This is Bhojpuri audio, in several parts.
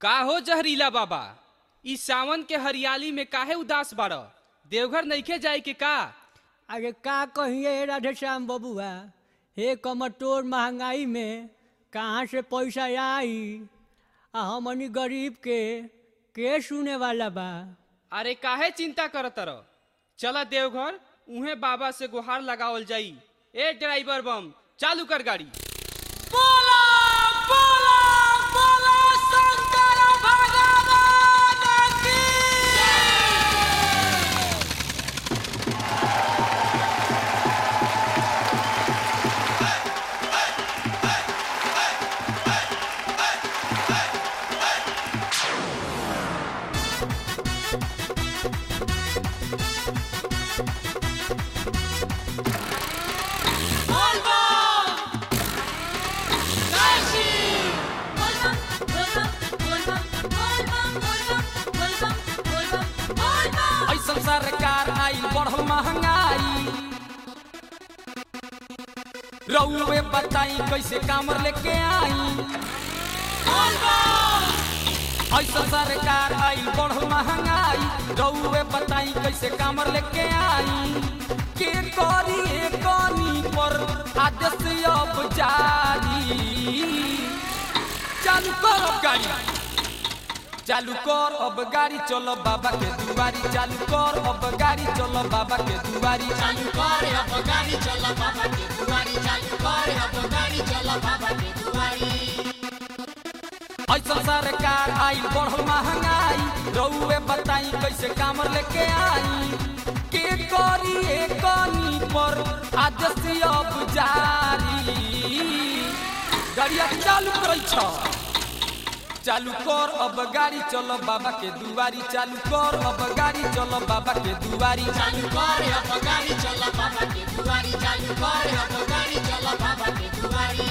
का हो जहरीला बाबा ई सावन के हरियाली में काहे उदास बाड़ देवघर नइखे जाए के का अरे का कहिए राधेश्याम बबुआ हे कमटोर महंगाई में कहाँ से पैसा आई आ हमनी गरीब के के सुने वाला बा अरे काहे चिंता करत रह चला देवघर उहे बाबा से गुहार लगावल जाई ए ड्राइवर बम चालू कर गाड़ी ऐसन सरकार आइल बढ़ल महंगाई रउए बताई कैसे कामर लेके आई ऐसन सरकार आइल बढ़ल महंगाई रउए बताई कैसे कामर लेके आई के करी कनी पर आदेश अब जारी चालू करो गाड़ी चालू कर अब गाड़ी चलो बाबा के दुआरी चालू कर अब गाड़ी चलो बाबा के दुआरी चालू कर अब गाड़ी चल बाबा के दुआरी चालू कर अब गाड़ी चल बाबा के दुआरी ऐसा सरकार आइल बढ़ल महंगाई रउए बताई कैसे कामर लेके आई के करी कनी पर आदेश अब जारी गाड़िया चालू करै छ चालू कर अब गाड़ी चलो बाबा के दुआरी चालू कर अब गाड़ी चलो बाबा के दुआरी चालू कर अब गाड़ी चल बाबा के दुआरी चालू कर अब गाड़ी चल बाबा के दुआरी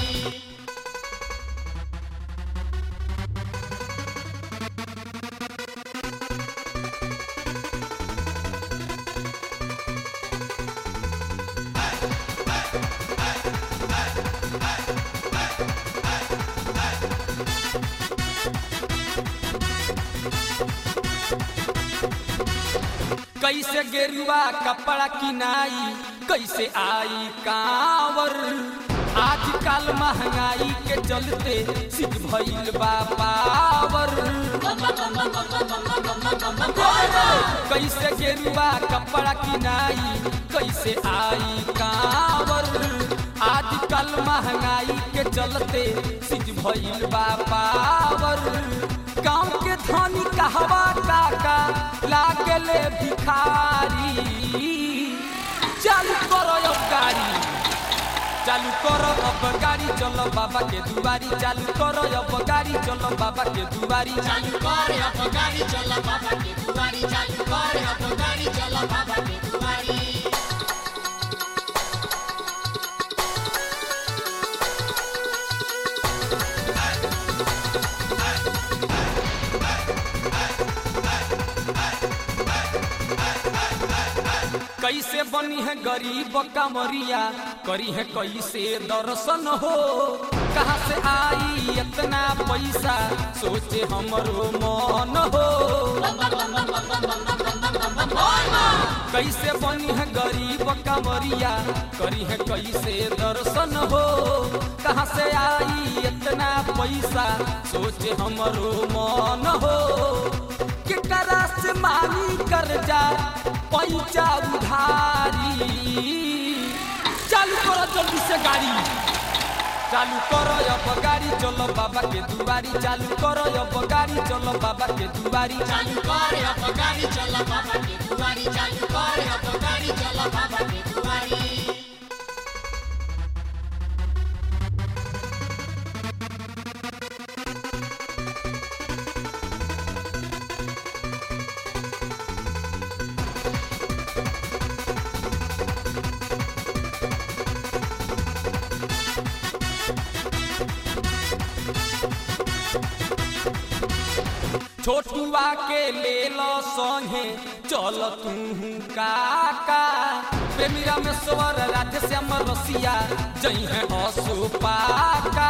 कैसे गेरुआ कपड़ा किनाई कैसे आई कांवर आजकल महंगाई के चलते सिख भइल बा पावर कैसे गेरुआ कपड़ा किनाई कैसे आई कांवर आजकल महंगाई के चलते सिख भइल बा पावर गाँव के धनी कहवा काका लागले भिखारी चालू करो अब गाड़ी चालू करो अब गाड़ी चलो बाबा के दुआरी चालू करो अब गाड़ी चलो बाबा के दुआरी चालू कर अब गाड़ी चल बाबा के दुआरी चालू कर अब गाड़ी चल बाबा के दुआरी कैसे बनी है गरीब कमरिया करी है कैसे दर्शन हो कहाँ से आई इतना पैसा सोचे हमरो मन हो कैसे बनी है गरीब कमरिया करी है कैसे दर्शन हो कहाँ से आई इतना पैसा सोचे हमरो मन हो केकरा से मानी कर्जा पैसा उधारी चालू करो जल्दी से गाड़ी चालू करो अब गाड़ी चलो बाबा के दुआरी चालू करो अब गाड़ी चलो बाबा के दुआरी चालू कर अब गाड़ी चल बाबा के दुआरी चालू कर अब गाड़ी चल बाबा के दुआरी छोटुआ के ले लो संगे चल तू काका प्रेमी रामेश्वर राधे श्याम रसिया जई है असुपाका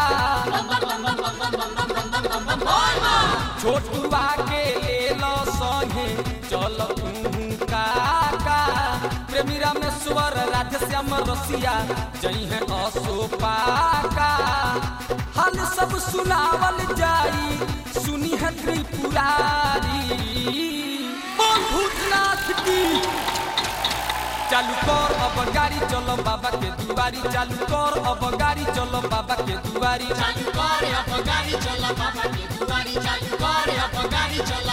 छोटुआ के ले लो संगे चल तू काका प्रेमी रामेश्वर राधे श्याम रसिया जई है असुपाका हाल सब सुनावल जाई सुनी है त्रिपुरारी बोल भूतनाथ की चालू कर अब गाड़ी चलो बाबा के दुआरी चालू कर अब गाड़ी चलो बाबा के दुआरी चालू कर अब गाड़ी चला बाबा के दुआरी चालू कर अब गाड़ी चला